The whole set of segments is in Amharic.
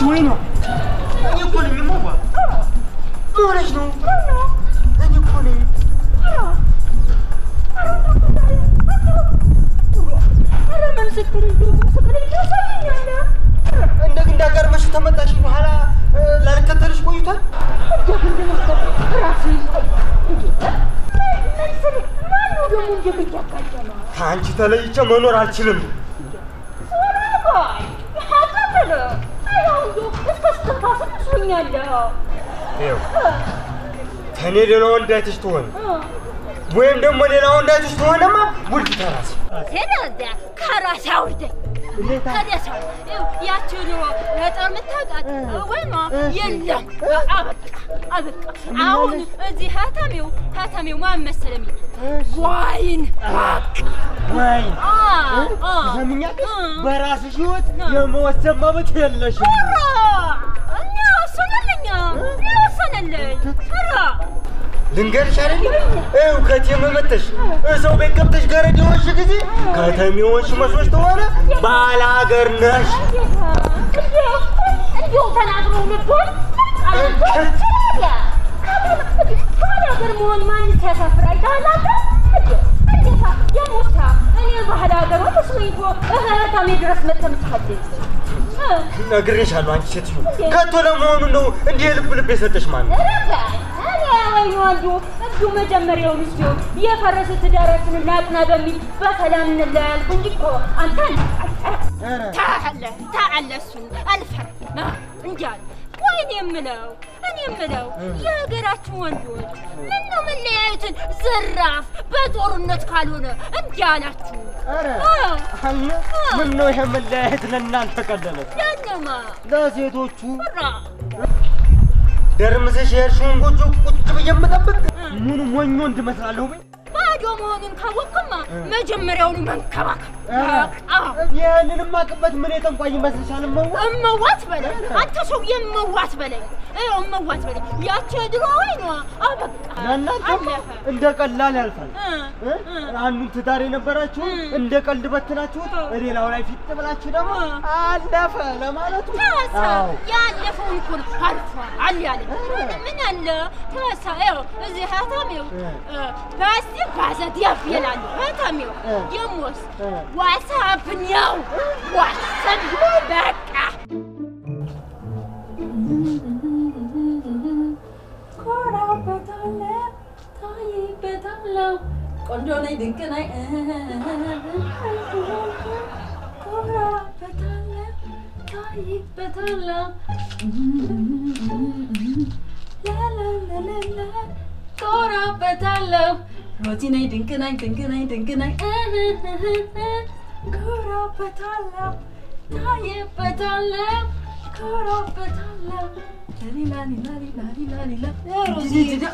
ወይ ነው እኔ እኮ ነኝ የማዋ ምን ሆነሽ ነው? እኔ እኮ ነኝ እንደግ እንዳጋርመሽ ተመጣሽ በኋላ ላልከተልሽ ቆይቷል። ከአንቺ ተለይቼ መኖር አልችልም። ይኸው ከእኔ ሌላ ወንድ አይተሽ ትሆን ወይም ደግሞ ሌላ ወንድ አይተሽ ትሆነማ ውልድ ተራስ ከራሴ አውርደኝ ከደሳ ያችን ገጠር የምታውቃት ወይማ የለም አበቃ አበቃ አሁን እዚህ ሀተሜው ሀተሜው ማን መሰለኝ ዋይን ወይ ሰምኛለሽ? በራስሽ ህይወት የመወሰን መብት የለሽም። እኛ ወሰነልኛ እኛ ወሰነልኝ ራ ልንገርሽ አይደል? ይኸው ከቴም መተሽ ሰው ቤት ገብተሽ ገረድ የሆንሽ ጊዜ ከተሜ የሆንሽ መስሎሽ ተሆነ ባለ ሀገር ነሽ። እንዲሁ ተናግሮ ልቦን ሀገር መሆን ማን ሲያሳፍር አይተሃል አንተ? እንዴታ የሞታ እኔ ባህል ሀገር መስሎኝ እኮ እህታሜ ድረስ መጥተህ የምትሐድስ ነግሬሻለሁ። አንቺ ሴትዮ ከቶ ለመሆኑ ነው እንዲህ ልብ ልብ የሰጠሽ ማን ነው? እንዲሁ መጀመሪያውን እስኪ የፈረሰ ትዳራችንን ላጥና በሚል በሰላም እንለያልኩ እንጂ እኮ አንተን ታለ ታለ እሱን አልፈርም እንዲህ አለ። ቆይ እኔ የምለው እኔ የምለው የሀገራችን ወንዶች ምን ነው መለያየትን ዘራፍ በጦርነት ካልሆነ እንዲህ አላችሁ? ኧረ አለ ምን ነው ይሄ መለያየት ለእናንተ ቀለለ? ያነማ ለሴቶቹ ራ ደርምሰሽ የሄድሽውን ጎጆ ቁጭ ብዬ የምጠብቅ ምኑ ሞኞ እንድመስላለሁ በይ። ባዶ መሆኑን ካወቅማ መጀመሪያውኑ መንከባከብ አዎ ይህንንም አቅበት ምን የጠንቋይ ይመስልሻል? መዋ እመዋት በለኝ አንተ ሰው የመዋት በለኝ ይኸው እመዋት በለኝ ያቺ የድሮ ወይኗ አበቃ ለእናንተ አለፈ እንደ ቀላል ያልፋል። እ እ? አንዱን ትዳር የነበራችሁ እንደ ቀልድ በትናችሁት ሌላው ላይ ፊት ብላችሁ ደግሞ አለፈ ለማለቱ ተወሳ አዎ። ያለፈውን እኮ ነው አልፏል ያለኝ ምን አለ ተወሳ ይኸው እዚህ ሀታሜው ፓስቲ ፓዘዲያፍ ይላሉ ሀታሜው እ። የሞስ እ። ዋትሳፕ ነው ዋትሳፕ በቃ ኮራበታለሁ ታይበታለሁ ቆንጆ ነኝ ድንቅ ነኝ ኮራበታለሁ ታይበታለሁ ላላላላላ ኮራበታለሁ ሮቲ ነኝ ድንቅ ነኝ ድንቅ ነኝ ድንቅ ነኝ ኮራበታለሁ ታይበታለሁ ኮራበታለሁ ላሊላሊላሊላሊላ ሮዚ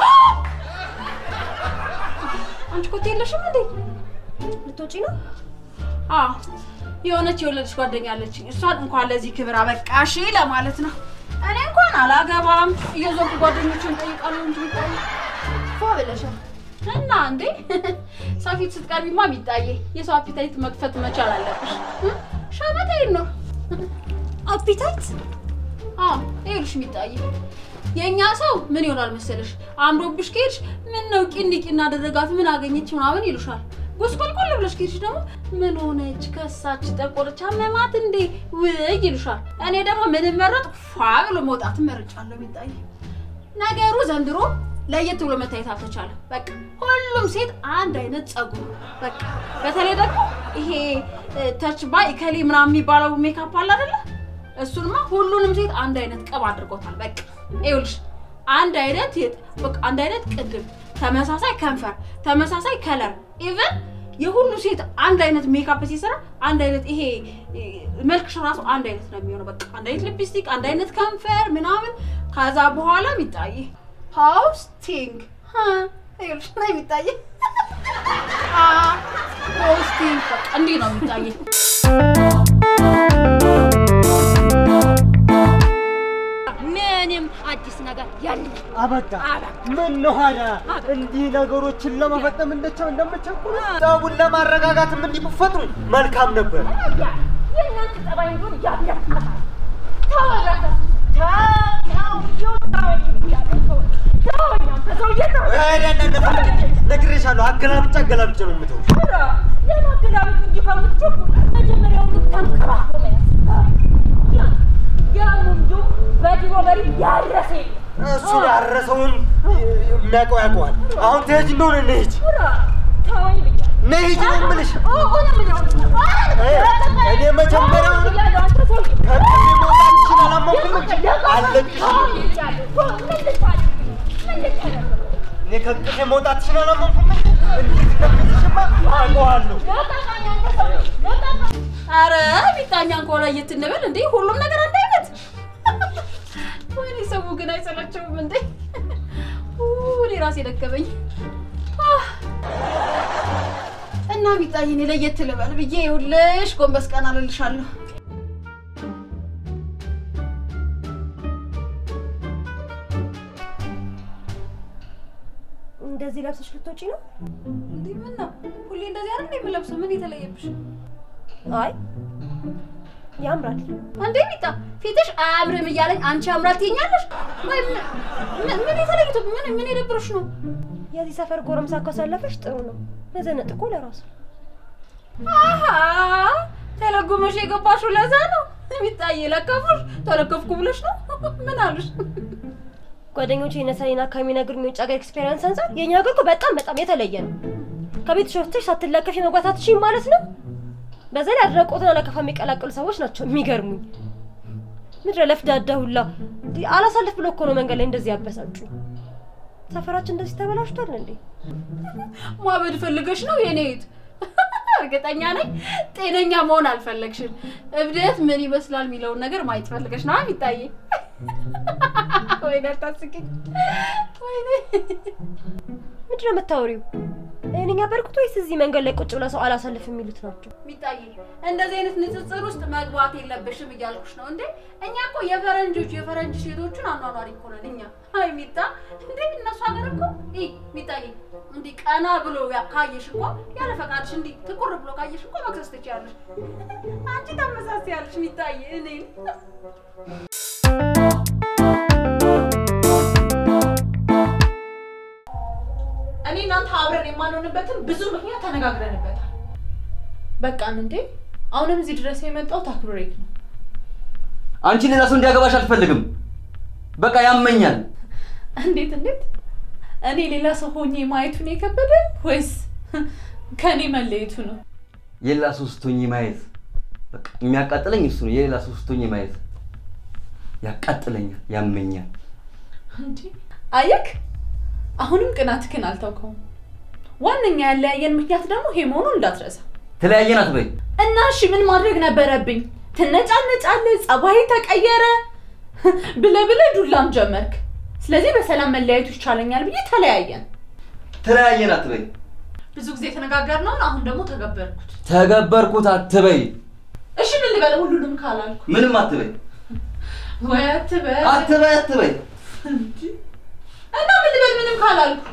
አንቺ ኮቴ የለሽም እንዴ? ልትወጪ ነው? አዎ የሆነች የወለደች ጓደኛ አለችኝ። እሷን እንኳን ለዚህ ክብር አበቃሽ ለማለት ነው። እኔ እንኳን አላገባም እየዞርኩ ጓደኞችን ጠይቃለሁ እንጂ ሚጣዬ ፏ ብለሻል። እና እንዴ ሰው ፊት ስትቀርቢማ ሚጣዬ የሰው አፒታይት መክፈት መቻል አለብሽ። እ? ሸመታዬን ነው። አፒታይት አዎ ይኸውልሽ ሚጣዬ የእኛ ሰው ምን ይሆናል መሰለሽ አምሮብሽ ከሄድሽ ምን ነው ቂንዲ ቂና አደረጋት ምን አገኘች ምናምን ይሉሻል። ጎስቆልቆል ብለሽ ከሄድሽ ደግሞ ምን ሆነች ከሳች ጠቆረች አመማት እንዴ ውይ ይሉሻል። እኔ ደግሞ ምን መረጥ ፏ ብሎ መውጣት መርጫለሁ ሚጣዬ። ነገሩ ዘንድሮ ለየት ብሎ መታየት አልተቻለም። በቃ ሁሉም ሴት አንድ አይነት ጸጉር በቃ በተለይ ደግሞ ይሄ ተች ባይ ከሌ ምናምን የሚባለው ሜካፕ አለ አይደለ? እሱንማ ሁሉንም ሴት አንድ አይነት ቅብ አድርጎታል። በቃ ይኸውልሽ አንድ አይነት የጥ- በቃ አንድ አይነት ቅድም፣ ተመሳሳይ ከንፈር፣ ተመሳሳይ ከለር ኢቨን የሁሉ ሴት አንድ አይነት ሜካፕ ሲሰራ አንድ አይነት ይሄ እ፣ መልክሽ ራሱ አንድ አይነት ነው የሚሆነው። በቃ አንድ አይነት ሊፕስቲክ፣ አንድ አይነት ከንፈር ምናምን። ከዛ በኋላ የሚጣይ ሆስቲንግ ይኸውልሽ ነው የሚጣይ ሆስቲንግ በቃ እንዲህ ነው የሚጣይ። ምንም አዲስ ነገር የለም። አበቃ አበቃ። ምን ነው ሀዳ እንዲህ ነገሮችን ለመፈጸም እንደቸው እንደምቸኩሉ ጠቡን ለማረጋጋትም እንዲህ ብትፈጥሩ መልካም ነበር። የእናንተ ጠባይ እንደሆነ ያለቀ ተወረደ ነግሬሻለሁ። አገላብጬ አገላብጬ ነው የምተውሽ። ኧረ ለማገላበጥ እንጂ ከምትቸኩል መጀመሪያውኑ ተንከባክቦ መያዝ። ያ- ያም እንዲሁ በድሮ በሬ ያረሰ የለም። እሱ ያረሰውን የሚያውቀው ያውቀዋል። አሁን ትሄጂ እንደሆነ እንሂድ፣ ኧረ ተወኝ ብያለሁ። እንሂድ ነው የምልሽ። ኦ ኦ ነው የምልህ። ኧረ እኔ መጀመሪያውን ብያለሁ፣ አንተ ሰውዬ። ከቅሜ መውጣትሽን አላመንኩም እንጂ አለቅሽም። እኔ ከቅሜ መውጣትሽን አላመንኩም እንጂ እንድትነግሪሽማ አውቀዋለሁ። አረ ቢጣኛን ከሆነ እየትንበል እንዴ ሁሉም ነገር አንድ አይነት ወይኔ ሰው ግን አይሰላቸውም እንዴ እኔ ራሴ ደከመኝ አህ። እና ቢጣኝ እኔ ለየት ልበል ብዬ ይኸውልሽ ጎንበስ ቀና እልልሻለሁ እንደዚህ ለብሰሽ ልትወጪ ነው? እንዴ ምን ነው ሁሌ እንደዚህ አይደል የምለብሰው ምን የተለየብሽ አይ ያምራል። እንዴ ቢጣ ፊትሽ አያምርም እያለኝ አንቺ ያምራል ትይኛለሽ ወይ ምን- ምን ምን የተለየቱ ምን ምን የደብረሽ ነው የዚህ ሰፈር ጎረምሳ ካሳለፈሽ ጥሩ ነው። መዘነጥ እኮ ለራሱ አሀ ተለጉመሽ የገባሽው ለዛ ነው። የሚጣዬ ለከፉሽ ተለከፍኩ ብለሽ ነው። ምን አሉሽ? ጓደኞቼ የነሰኔና ከሚነግሩኝ የውጭ ሀገር ኤክስፔሪንስ አንጻር የእኛ ሀገር እኮ በጣም በጣም የተለየ ነው። ከቤትሽ ወጥተሽ ሳትለከፊ መግባት አትችይም ማለት ነው። በዛ ላይ አድናቆትና ለከፋ የሚቀላቀሉ ሰዎች ናቸው የሚገርሙኝ። ምድረ ለፍዳዳ ሁላ እንዲህ አላሳልፍ ብሎ እኮ ነው መንገድ ላይ እንደዚህ ያበሳጩ። ሰፈራችን እንደዚህ ተበላሽቷል እንዴ? ማበድ ፈልገሽ ነው የኔ እህት? እርግጠኛ ነኝ ጤነኛ መሆን አልፈለግሽም። እብደት ምን ይመስላል የሚለውን ነገር ማየት ፈልገሽ ነው የሚጣዬ። ወይኔ አታስቂኝ። ወይኔ ምንድን ነው የምታወሪው? እኔኛ በርኩት ወይስ እዚህ መንገድ ላይ ቁጭ ብለው ሰው አላሳልፍ የሚሉት ናቸው? ሚጣዬ እንደዚህ አይነት ንጽጽር ውስጥ መግባት የለብሽም እያልኩሽ ነው እንዴ። እኛ እኮ የፈረንጆቹ የፈረንጅ ሴቶቹን አኗኗሪ እኮ ነን እኛ። አይ ሚጣ እንዴ እነሱ ሀገር እኮ ይ ሚጣዬ እንዲህ ቀና ብሎ ያ- ካየሽ እኮ ያለ ፈቃድሽ እንዲህ ትኩር ብሎ ካየሽ እኮ መክሰስ ትችያለሽ። አንቺ ታመሳስያለሽ ሚጣዬ እኔን እኔ እናንተ አብረን የማንሆንበትን ብዙ ምክንያት ተነጋግረንበታል። በቃን እንዴ አሁንም እዚህ ድረስ የመጣሁት አክብሬክ ነው። አንቺ ሌላ ሰው እንዲያገባሽ አልፈልግም። በቃ ያመኛል። እንዴት እንዴት? እኔ ሌላ ሰው ሆኜ ማየቱን የከበደ ወይስ ከእኔ መለየቱ ነው? የሌላ ሰው ስትሆኚ ማየት በቃ የሚያቃጥለኝ እሱ ነው። የሌላ ሰው ስትሆኚ ማየት ያቃጥለኛል፣ ያመኛል። እንዴ አየክ፣ አሁንም ቅናትክን አልተውከውም። ዋነኛ ያለያየን ምክንያት ደግሞ ይሄ መሆኑን እንዳትረሳ። ተለያየን አትበይ። እና እሺ ምን ማድረግ ነበረብኝ? ትነጫነጫለህ፣ ጸባይ ተቀየረ ብለ ብለ ዱላም ጀመርክ። ስለዚህ በሰላም መለያየቱ ይቻለኛል ብዬ ተለያየን። ተለያየን አትበይ። ብዙ ጊዜ የተነጋገርነውን አሁን ደግሞ ተገበርኩት። ተገበርኩት አትበይ። እሺ ምን ልበል? ሁሉንም ካላልኩ ምንም አትበይ። ወይ አትበል አትበይ አትበይ። እንጂ እና ምን ልበል? ምንም ካላልኩ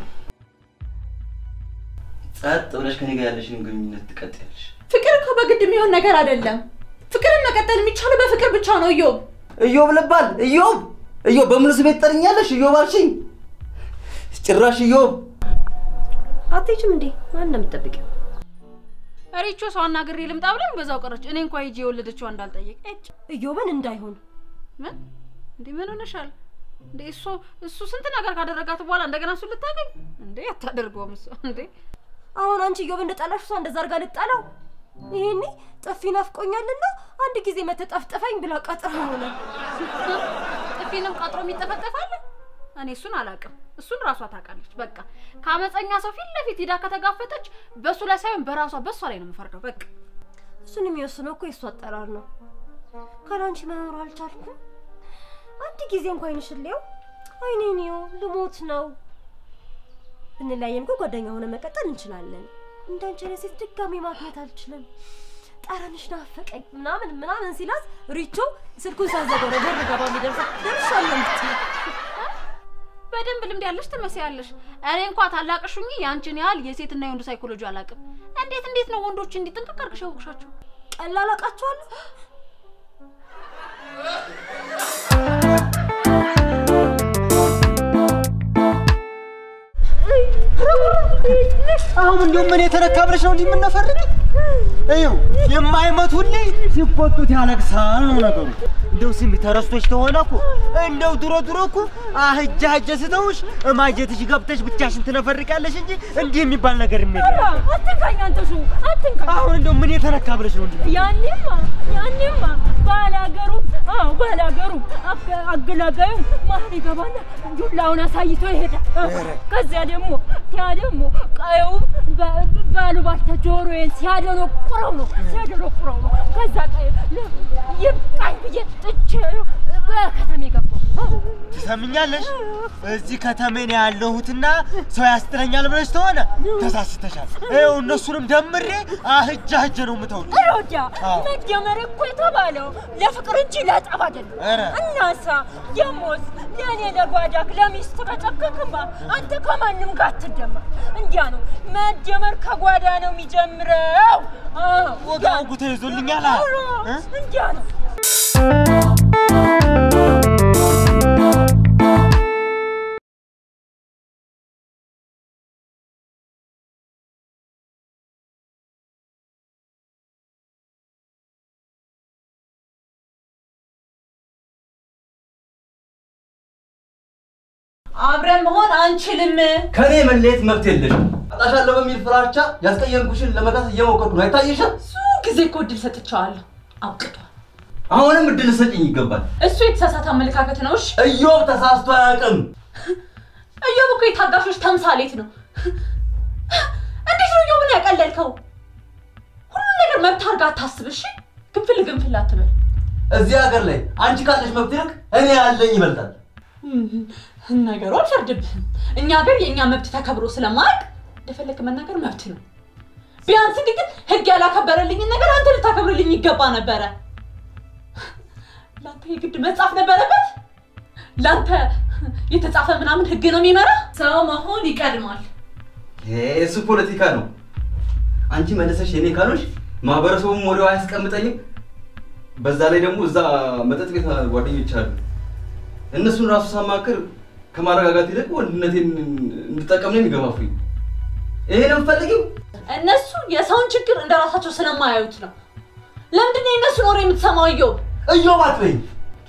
ጸጥ ብለሽ ከኔ ጋር ያለሽን ግንኙነት ትቀጥያለሽ። ፍቅር እኮ በግድ የሚሆን ነገር አይደለም። ፍቅርን መቀጠል የሚቻለው በፍቅር ብቻ ነው። እዮብ እዮብ ልባል እዮብ እዮብ በሙሉ ስሜት ጠርኛለሽ። እዮብ አልሽኝ። ጭራሽ እዮብ አትሄጂም እንዴ? ማን ነው የምትጠብቂው? ሪቾ ሰው አናግሬ ልምጣ ብለን በዛው ቀረች። እኔ እንኳ ሂጂ የወለደችው እንዳልጠየቅ እጭ እዮብን እንዳይሆን ምን እንዴ ምን ሆነሻል እንዴ? እሱ እሱ ስንት ነገር ካደረጋት በኋላ እንደገና እሱ ልታገኝ እንዴ? አታደርገውም እሱ እንዴ አሁን አንቺ እዮብ እንደጠላሽ እሷ እንደዛ አድርጋ ልጣላው? ይሄኔ ጥፊ ናፍቆኛልና አንድ ጊዜ መተጠፍጥፈኝ ብላ ቀጥራ ሆነ። ጥፊንም ቀጥሮ የሚጠፈጠፋል። እኔ እሱን አላውቅም። እሱን ራሷ ታውቃለች። በቃ ከአመፀኛ ሰው ፊት ለፊት ሂዳ ከተጋፈጠች በእሱ ላይ ሳይሆን በራሷ በእሷ ላይ ነው የምፈርደው። በቃ እሱን የሚወስነው እኮ የእሱ አጠራር ነው። ካላንቺ መኖር አልቻልኩም። አንድ ጊዜ እንኳን አይንሽልየው አይኔኒው ልሞት ነው። ብንለያየም እኮ ጓደኛ ሆነ መቀጠል እንችላለን። እንዳንቺ አይነት ሴት ድጋሜ ማግኘት አልችልም። ጠረንሽ ናፈቀኝ ምናምን ምናምን ሲላት ሪቾ ስልኩን ሳዘጋው ነው በር ገባ የሚደርሰው ደርሻለሁ የምትይው። በደንብ ልምድ ያለሽ ትመስያለሽ። እኔ እንኳ ታላቅሽ ሁኚ የአንቺን ያህል የሴትና የወንድ ሳይኮሎጂ አላውቅም። እንዴት እንዴት ነው ወንዶች እንዲህ ጥንቅቅ አድርገሽ ያወቅሻቸው? ቀላል አውቃቸዋለሁ። አሁን እንዲሁም ምን የተነካ ብለሽ ነው እንዲህ የምነፈርቅ? ይኸው የማይመቱልኝ ሲቆጡት ያለቅሳል ነው ነገሩ። እንደው ስሚ ተረስቶች ተሆነ እኮ እንደው ድሮ ድሮ እኮ አህጃ ሀጀ ስተውሽ እማጀትሽ ገብተሽ ብቻሽን ትነፈርቃለሽ እንጂ እንዲህ የሚባል ነገር የሚል አትንካኝ አንተ ሱ አትንካኝ። አሁን እንደው ምን የተነካ ብለሽ ነው እንዲህ ያኔማ ያኔማ ባላገሩ አዎ ባላገሩ አገ- አገላጋዩ መሀል ይገባና ዱላውን አሳይቶ ይሄዳል። ከዚያ ደግሞ ያ ደግሞ ቀየው ባሉባልታ ጆሮዬን ሲያደነቁረው ነው ሲያደነቁረው ነው። ከዛ ቀየ ይብቃኝ ብዬ ጥቼ በከተሜ ገባሁ። ትሰምኛለሽ? እዚህ ከተሜን ያለሁትና ሰው ያስጥለኛል ብለሽ ተሆነ ተሳስተሻል። ይኸው እነሱንም ደምሬ አህጃ ሀጀ ነው የምተውልሽ። ሮዳ አዎ። መደመር እኮ የተባለው ለፍቅር እንጂ ለጠብ አይደለም። ኧረ። እናሳ ደሞስ ለእኔ ለጓዳክ ለሚስት ከጨከክማ አንተ ከማንም ጋር አትደመር። እንዲያ ነው መደመር ከጓዳ ነው የሚጀምረው። አዎ፣ ወጋ ያ- ወጉ ተይዞልኛል። ኧረ፣ እ? እንዲያ ነው። አብረን መሆን አንችልም። ከኔ መለየት መብት የለሽም። አጣሻለሁ በሚል ፍራቻ ያስቀየምኩሽን ለመካስ እየሞከርኩ ነው። አይታየሽም? ብዙ ጊዜ እኮ እድል ሰጥቼዋለሁ፣ አብቅቷል። አሁንም እድል ሰጭኝ ይገባል። እሱ የተሳሳተ አመለካከት ነው። እሺ እዮብ ተሳስቶ አያውቅም። እዮብ እኮ የታጋሾች ተምሳሌት ነው። እንዴት ነው እዮብን ያቀለልከው? ሁሉ ነገር መብት አድርጋ አታስብ። እሺ ግንፍል ግንፍል አትበል። እዚህ ሀገር ላይ አንቺ ካለሽ መብት ይልቅ እኔ ያለኝ ይበልጣል። ነገሩ አልፈርድብህም። እኛ ሀገር የእኛ መብት ተከብሮ ስለማያውቅ እንደፈለግ መናገር መብት ነው። ቢያንስ ግን ህግ ያላከበረልኝን ነገር አንተ ልታከብርልኝ ይገባ ነበረ። ለአንተ የግድ መጻፍ ነበረበት። ለአንተ የተጻፈ ምናምን ህግ ነው የሚመራ። ሰው መሆን ይቀድማል። ይሄ እሱ ፖለቲካ ነው። አንቺ መለሰሽ የኔ ካሎች ማህበረሰቡም ወዲያው አያስቀምጠኝም። በዛ ላይ ደግሞ እዛ መጠጥ ቤት ጓደኞች አሉ። እነሱን ራሱ ሳማክር ከማረጋጋት ይልቅ ወንድነቴን እንድጠቀም ነው የሚገፋፉኝ። ይሄ ነው የምትፈልጊው? እነሱ የሰውን ችግር እንደ ራሳቸው ስለማያዩት ነው። ለምንድን ነው የእነሱን ወሬ የምትሰማው? እዮብ እዮብ አትበይኝ።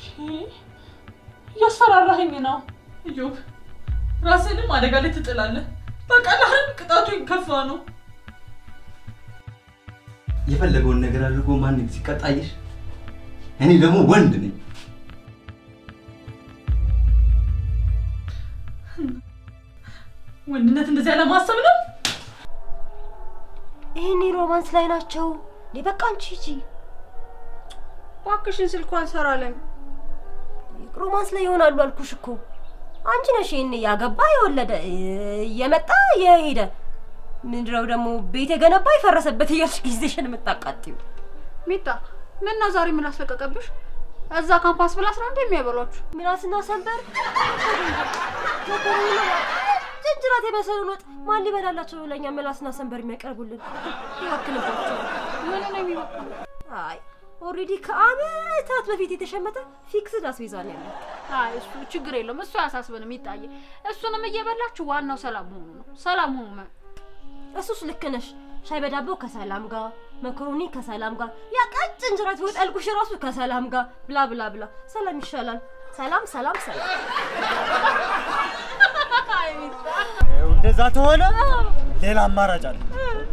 እያስፈራራኸኝ ነው። እዮብ ራስህንም አደጋ ላይ ትጥላለህ። በቀላህም ቅጣቱ ይከፋ ነው። የፈለገውን ነገር አድርጎ ማንም ሲቀጣየሽ፣ እኔ ደግሞ ወንድ ነኝ። ወንድነት እንደዚያ ለማሰብ ነው። ይህኔ ሮማንስ ላይ ናቸው። እኔ በቃ አንቺ ሂጂ። እባክሽን ስልኳ አልሰራለኝ። ሮማንስ ላይ ይሆናሉ አልኩሽ እኮ። አንቺ ነሽ ይህን ያገባ የወለደ የመጣ የሄደ ምንድነው ደግሞ ቤት የገነባ የፈረሰበት እያልሽ ጊዜሽን የምታቃጥዩ። ሚጣ ምን ነው ዛሬ ምን አስለቀቀብሽ? እዛ ካምፓስ ብላስ ነው እንዴ የሚያበሏችሁ? ምላስና ሰንበር ጭንጭራት የመሰሉን ወጥ ማን ሊበላላቸው ለኛ ምላስና ሰንበር የሚያቀርቡልን ይወክልባቸው። ምን ነው የሚወቅሉ? አይ ኦልሬዲ ከአመታት በፊት የተሸመተ ፊክስድ አስቤዛ ነው ያለው። አይ እሱ ችግር የለውም እሱ አያሳስበንም። ይጣየ እሱንም እየበላችሁ ዋናው ሰላም መሆኑ ነው። ሰላም ሆኑ መ እሱስ ልክ ነሽ። ሻይ በዳቦ ከሰላም ጋር፣ መኮሮኒ ከሰላም ጋር፣ ያ ቀጭን ጅራት ወጥ ያልኩሽ ራሱ ከሰላም ጋር ብላ ብላ ብላ። ሰላም ይሻላል። ሰላም ሰላም ሰላም። ይኸው እንደዛ ተሆነ ሌላ አማራጭ አለ።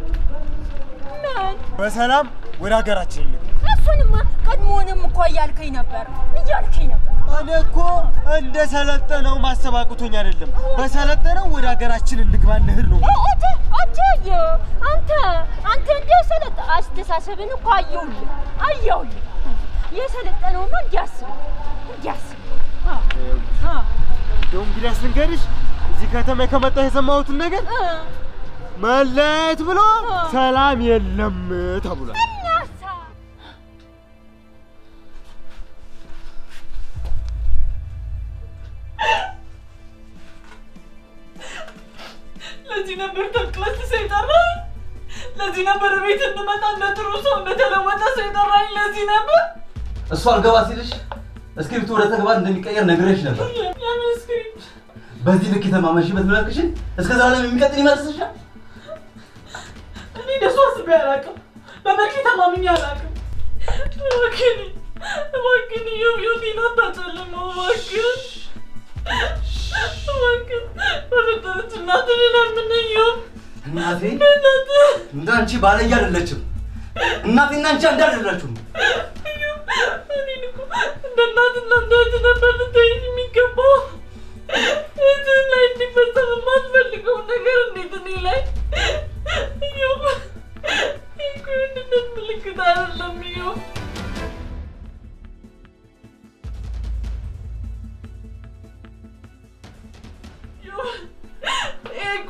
በሰላም ወደ ሀገራችን እንግባ። እሱንማ ቀድሞውንም እኮ እያልከኝ ነበር እያልከኝ ነበር። እኔ እኮ እንደ ሰለጠነው ማሰብ አቅቶኝ አይደለም። በሰለጠነው ወደ ሀገራችን እንግባ እንሂድ ነው። አንተ አንተ አንተ አንተ እንዲያው ሰለጠ አስተሳሰብን እኮ አየሁልህ አየሁልህ። የሰለጠነውማ እንዲያስብ እንዲያስብ እንደው እንግዲህ አስንገርሽ እዚህ ከተማ ከመጣ የሰማሁትን ነገር መለየት ብሎ ሰላም የለም ተብሏል። እናሳ ለዚህ ነበር ተቅለስ ሰው የጠራኝ። ለዚህ ነበር ቤት እንድመጣ እንደ ጥሩ ሰው እንደተለወጠ ሰው የጠራኝ። ለዚህ ነበር እሱ አልገባ ሲልሽ እስክሪፕቱ ወደ ተግባር እንደሚቀየር ነግሬሽ ነበር። የምን ስክሪፕት? በዚህ ልክ የተማመንሽበት መልክሽን እስከ ዘላለም የሚቀጥል ይመስልሻል? እኔ እንደሱ አስቤ አላውቅም። በመልኬ ተማምኜ አላውቅም። እባክህን እባክህን ኢዮብ ህይወቴን አታጨልመው እባክህን እባክህን በፈጠረች እናትህን ለምነኝ ኢዮብ እናቴ በእናትህ እንዳንቺ ባለየ አይደለችም። እናቴና አንቺ አንድ አይደላችሁም። እኔን እኮ እንደ እናትና እንደ እህት ነበር ልታይኝ የሚገባው። እህትህ ላይ እንዲፈጸም የማትፈልገውን ነገር እንዴት እኔ ላይ ኢዮብ፣ ይህ እኮ የወንድነት ምልክት አይደለም ኢዮብ። ኢዮብ፣ ይህ እኮ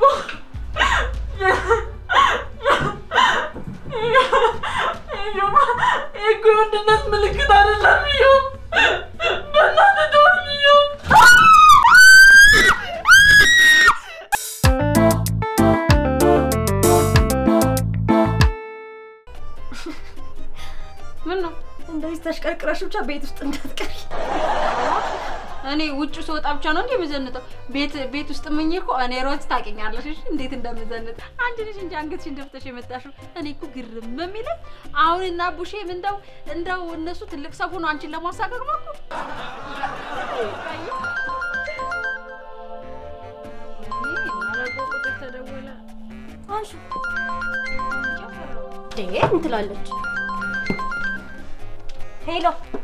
ኢዮብ፣ ይህ እኮ የወንድነት ምልክት አይደለም ኢዮብ። በእናትህ ተወኝ ኢዮብ። ምን ነው እንደዚህ ተሽቀርቅረሽ ብቻ ቤት ውስጥ እንዳትቀሪ። እኔ ውጭ ስወጣ ብቻ ነው እንዴ የምዘንጠው? ቤት ቤት ውስጥ ምኝ እኮ እኔ ሮዝ ታውቂኛለሽ እሺ፣ እንዴት እንደምዘንጥ አንድ ልጅ እንጂ አንገትሽን ደፍተሽ የመጣሽው። እኔ እኮ ግርም የሚለኝ አሁን እና ቡሼ እንደው እንደው እነሱ ትልቅ ሰው ሆኖ አንቺን ለማሳቀቅ ነው እኮ። አንሹ እንዴ ምን ትላለች? ሄሎ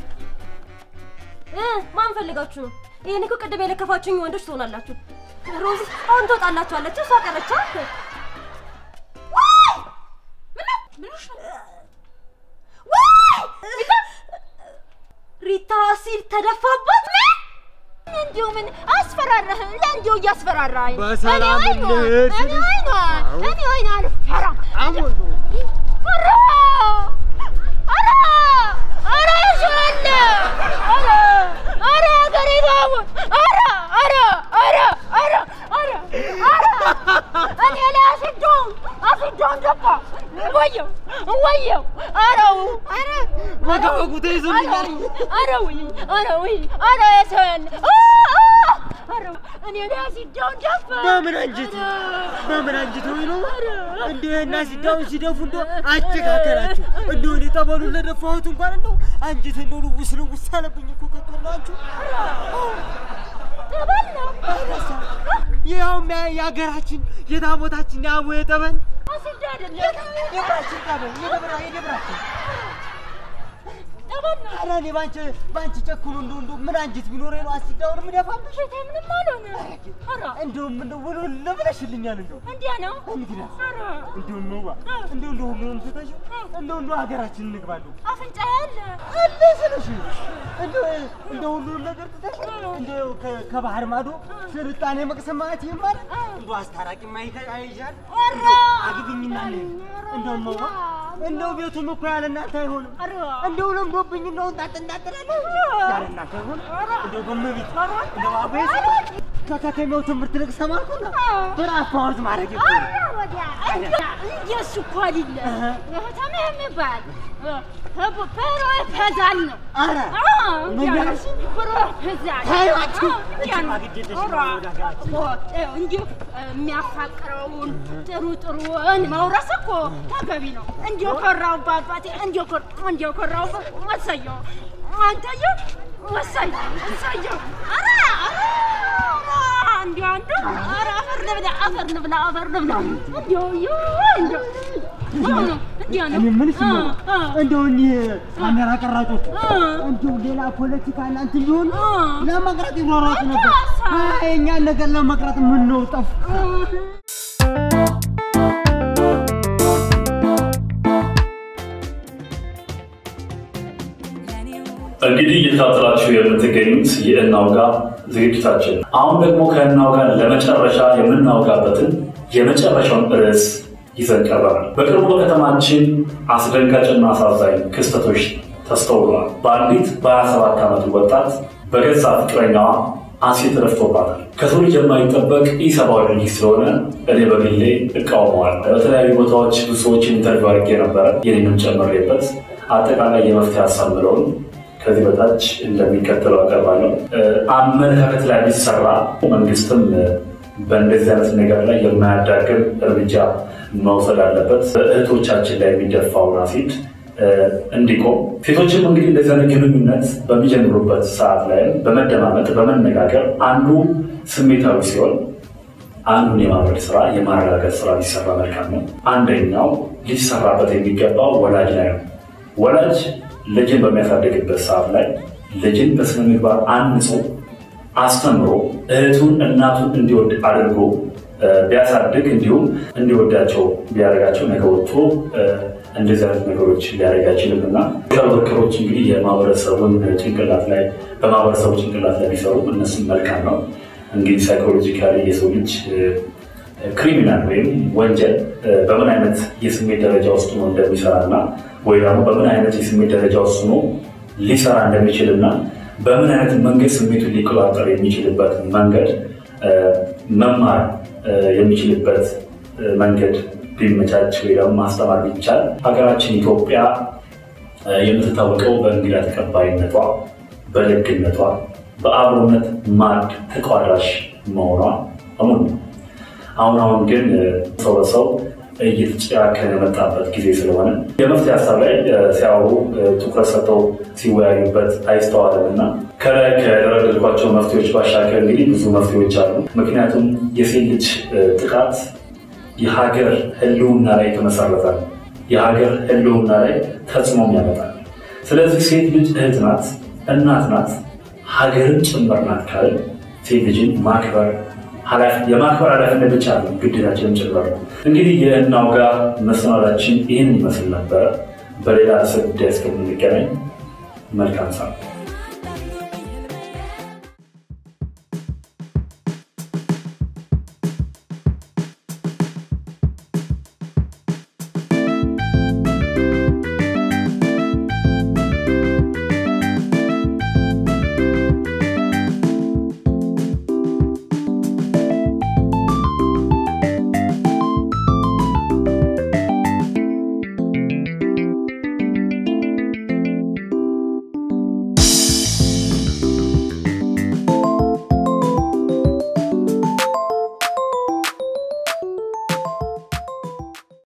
እ ማን ፈልጋችሁ ነው? ይሄን እኮ ቅድም የለከፋችሁኝ ወንዶች ትሆናላችሁ። ሮዚ አሁን ትወጣላችኋለች። እሷ ቀረች። ሪታ ሲል ተደፋባት። እንዲሁ ምን አስፈራራህ? ለእንዲሁ እያስፈራራኝ በሰላም እኔ አይኗ ልሂድ እኔ ስልሽ- አይኗ አዎ። እኔ አይኗ አልፈራም። አሞኝ ኧረ ኧረ ኧረ ይሻለ ኧረ ኧረ ሀገሬ ባሙን ኧረ ኧረ ኧረ ኧረ ኧረ ኧረ እኔ ላይ አስዶን አስዶን ደፋ ወየው ወየው ኧረው ኧረ ወጋ ወጉ ተይዞልኛል። ኧረ ውይ ኧረ ውይ ኧረ የሰው ያለ አ አ ኧረ እኔ ላይ አስዶን ደፋ በምን አንጀት በምን አንጀት ሆይ ነው እንዲሁ እና ሲዳውን ሲደፉ እንደ አጨካከላችሁ እንዲሁ እኔ ጠበሉን ለደፋሁት እንኳን እንደው አንጀት እንደው ልውስ ልውስ አለብኝ እኮ ከቶላችሁ ጠበል ነው ይኸውም ያ- የሀገራችን የታቦታችን የአቦ የጠበል አስዶ አይደለም የብራችን ጠበል የደብራ የደብራችን ጠበል ነው ኧረ እኔ ባንቺ ባንቺ ጨክኑ እንደው እንደው ምን አንጀት ቢኖረኝ ነው አስዳውን የምደፋብሽ ሽታ ምንም አልሆነ ኧረ እንደውም እንደው ውልውል ብለሽልኛል እንደው እንዲያ ነው እንግዲህ ኧረ እንደው እንውባ እንደው እንደው ሁሉንም ትተሽው እንደው እንደው ሀገራችን እንግባ እንደው አፍንጫ ያለ አለ ስልሽ እንደው እንደው ሁሉንም ነገር ትተሽ እንደው ከ- ከባህር ማዶ ስልጣኔ መቅሰም ማለት ይሄ ማለት እንደው አስታራቂ ማይታ አይሻል ኧረ አግቢኝና ነይ እንደው እንውባ እንደው ቤቱም እኮ ያለ እናንተ አይሆንም ኧረ እንደው ለምዶብኝ እንደው እንጣጥ እንዳጥላለሁ ያለ እናንተ አይሆንም እንደው በመቤት እንደው አቤት ከከተማው ትምህርት ልቅ ሰማልኩና ብራፍ ፓውዝ ማድረግ ይቆይ ወዲያ እንደሱ እኮ አይደለም ከተማ የሚባል ፕሮ ፈዛል ነው አረ ምን ያልሽ? ፈዛል ታዩአችሁ? እጅማ ግድ የለሽም ወደ ሀገራችን። እንዲሁ የሚያፋቅረውን ጥሩ ጥሩን መውረስ እኮ ተገቢ ነው። እንዲሁ ኮራውበት አባቴ፣ እንዲሁ ኮር- እንዲሁ ኮራውበት። እሰየው አንተየው፣ እሰየው እሰየው። ኧረ ኧረ ኧረ እንዲሁ አንዱ ኧረ አፈር ልብላ አፈር ልብላ አፈር ልብላ እንዲሁ ዮ እንዲሁ ነው እንዲሁ ነው እኔ የምልሽ እ ነው እ እንደው እኒህ ካሜራ ቀራጮች እ እንደው ሌላ ፖለቲካ እናንተ ቢሆን እ ለመቅረጥ ይሯሯጡ ነበር። አታሳ- አይ የእኛን ነገር ለመቅረጥ ምን ነው ጠፍ እንግዲህ እየተከታተላችሁ የምትገኙት የእናውጋ ዝግጅታችን ነው። አሁን ደግሞ ከእናውጋ ለመጨረሻ የምናውጋበትን የመጨረሻውን ርዕስ ይዘን ቀርበናል። በቅርቡ በከተማችን አስደንጋጭና አሳዛኝ ክስተቶች ተስተውለዋል። በአንዲት በ27 ዓመት ወጣት በገዛ ፍቅረኛዋ አሲድ ረፍቶባታል። ከሰው ልጅ የማይጠበቅ ኢሰብአዊ ድርጊት ስለሆነ እኔ በግሌ እቃወመዋለሁ። በተለያዩ ቦታዎች ብዙ ሰዎችን ኢንተርቪው አድርጌ ነበረ፣ የኔንም ጨምሬበት አጠቃላይ የመፍትሄ ሀሳብ ምለውን ከዚህ በታች እንደሚከተለው አቀርባለሁ። አመለካከት ላይ ቢሰራ መንግስትም በእንደዚህ አይነት ነገር ላይ የማያዳግም እርምጃ መውሰድ አለበት። በእህቶቻችን ላይ የሚደፋውን አሲድ እንዲቆም ሴቶችም እንግዲህ እንደዚህ አይነት ግንኙነት በሚጀምሩበት ሰዓት ላይ በመደማመጥ በመነጋገር አንዱ ስሜታዊ ሲሆን አንዱን የማብረድ ስራ የማረጋገጥ ስራ ሊሰራ መልካም ነው። አንደኛው ሊሰራበት የሚገባው ወላጅ ላይ ነው። ወላጅ ልጅን በሚያሳድግበት ሰዓት ላይ ልጅን በስነ ምግባር አንጾ አስተምሮ እህቱን እናቱን እንዲወድ አድርጎ ቢያሳድግ እንዲሁም እንዲወዳቸው ቢያደርጋቸው ነገ ወጥቶ እንደዚህ አይነት ነገሮች ሊያደርግ አይችልም እና ወርከሮች እንግዲህ የማህበረሰቡን ጭንቅላት ላይ በማህበረሰቡ ጭንቅላት ላይ ቢሰሩ እነሱም መልካም ነው። እንግዲህ ሳይኮሎጂካሊ የሰው ልጅ ክሪሚናል ወይም ወንጀል በምን አይነት የስሜት ደረጃ ውስጥ ነው እንደሚሰራ እና ወይ ደግሞ በምን አይነት የስሜት ደረጃ ውስጥ ነው ሊሰራ እንደሚችል እና በምን አይነት መንገድ ስሜቱን ሊቆጣጠር የሚችልበት መንገድ መማር የሚችልበት መንገድ ቢመቻች ወይ ደግሞ ማስተማር ቢቻል ሀገራችን ኢትዮጵያ የምትታወቀው በእንግዳ ተቀባይነቷ፣ በደግነቷ፣ በአብሮነት ማዕድ ተቋዳሽ መሆኗ እሙን ነው። አሁን አሁን ግን ሰው በሰው እየተጨካከነ የመጣበት ጊዜ ስለሆነ የመፍትሄ ሀሳብ ላይ ሲያወሩ ትኩረት ሰጥተው ሲወያዩበት አይስተዋልም እና ከላይ ከደረደርኳቸው መፍትሄዎች ባሻገር እንግዲህ ብዙ መፍትሄዎች አሉ። ምክንያቱም የሴት ልጅ ጥቃት የሀገር ሕልውና ላይ የተመሰረተ ነው። የሀገር ሕልውና ላይ ተጽዕኖም ያመጣል። ስለዚህ ሴት ልጅ እህት ናት፣ እናት ናት፣ ሀገርን ጭምር ናት ካልን ሴት ልጅን ማክበር የማክበር ኃላፊነት ብቻ ነው፣ ግዴታችንም ጭምር ነው። እንግዲህ የእናውጋ መሰናዳችን ይህን ይመስል ነበረ። በሌላ ርዕሰ ጉዳይ እስከምንገናኝ መልካም ሰዓት